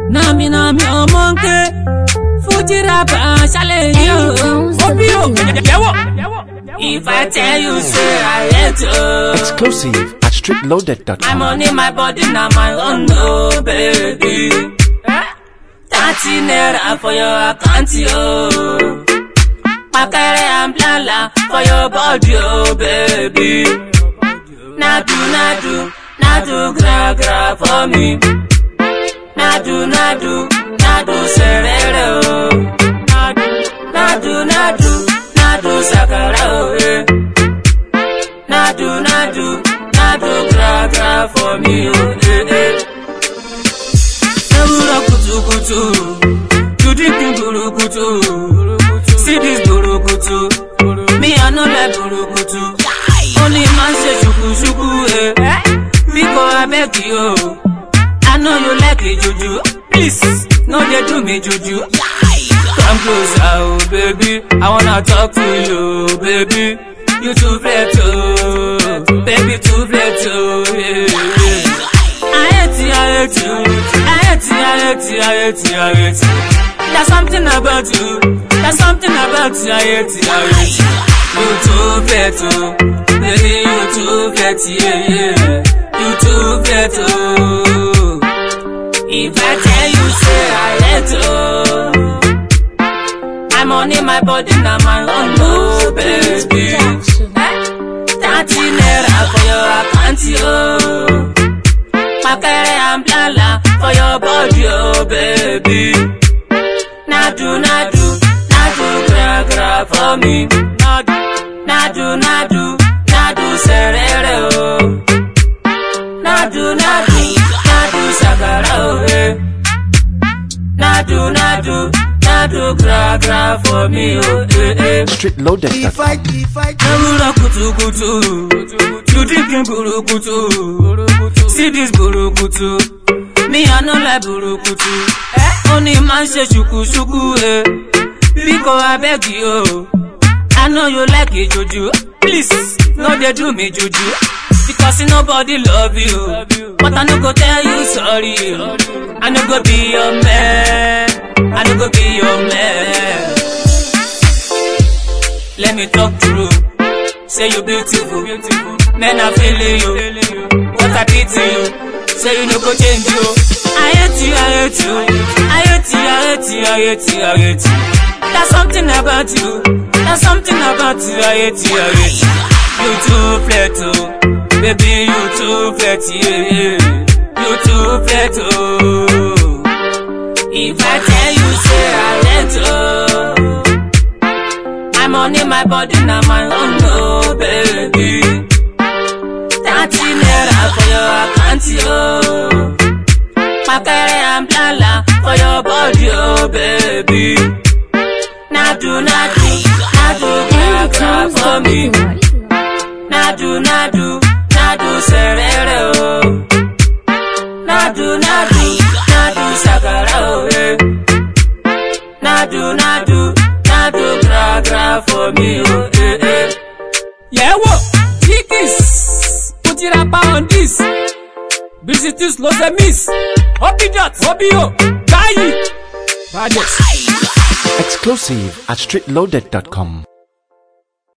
Nami nami omonke, Fuji rapper ṣálẹ̀ yìí o. Obi o, yẹ̀wò. If I tell you say I hate you. Exclusive at My streetloaded.com. money, my body, now my own, no, baby. Thirty naira for your account, yo. Pakere and blala for your body, oh, baby. Nadu, nadu, nadu, gra, gra for me. Nadu, nadu, nadu, serere, oh. Nadu, nadu, nadu, nadu, sakara, oh, eh. Nadu, nadu, nadu, gra, gra for me, oh, eh, eh. Ewúrọ̀ kùtùkùtù, you drinking burukutu. See this burukutu, me I no like burukutu. Only man say ṣukuṣuku, eh. Biko abeg you, I know you like it juju. Please, no dey do me juju. Come closer, oh baby, I wanna talk to you, baby. You too flat, oh, baby too flat, oh, yeah, yeah. I hate you, I hate you. I hate you, I hate you, I hate you, I hate you. There's something about you. There's something about you, I hate you, I hate you. You too flat, oh. Baby, you too flat, yeah, yeah. You too flat, oh. If I tell you, say I hate you. I'm on in my body, now my own, oh, baby. Eh? Thirty naira for your account, yo. Makere and blala for your body, oh baby. Nadu, nadu, nadu, gra, gra for me. Nadu, nadu, nadu, nadu, serere, oh. Nadu, nadu, nadu, sagara, oh, eh. Nadu, nadu, nadu, gra, gra for me, oh, eh, eh. Streetloaded.com. Ewúrọ̀ kùtùkùtù, you drinking burukutu. See this burukutu, me I no like burukutu. Only man ṣe ṣukuṣuku, eh. Biko abeg you, I know you like it juju. Please, no dey do me juju. Because nobody love you, but I no go tell you sorry. I no go be your man, I no go be your man. Let me talk true. Say you beautiful, beautiful. Men are feeling you. What I did to you. Say you no go change you. I hate you, I hate you. I hate you, I hate you, I hate you, I hate you. There's something about you. There's something about you. I hate you, I hate you. You too flat, oh. Baby, you too flat, yeah, yeah. You too flat, oh. If I tell you, say I hate you. I'm on in my body, now my own, oh baby. Thirty naira for your account, yo. Makere and blala for your body, oh baby. Nadu, nadu, nadu, gra, gra for me. Nadu, nadu, nadu, serere, oh. Nadu, nadu, nadu, sagara, oh, eh. Nadu, nadu, nadu, gra, gra for me, oh, eh, eh. Yẹ̀wò, Kikis, Kujirapa on this. Visitus los emis. Obidot, Obio, Gayi. Badness. Exclusive at streetloaded.com.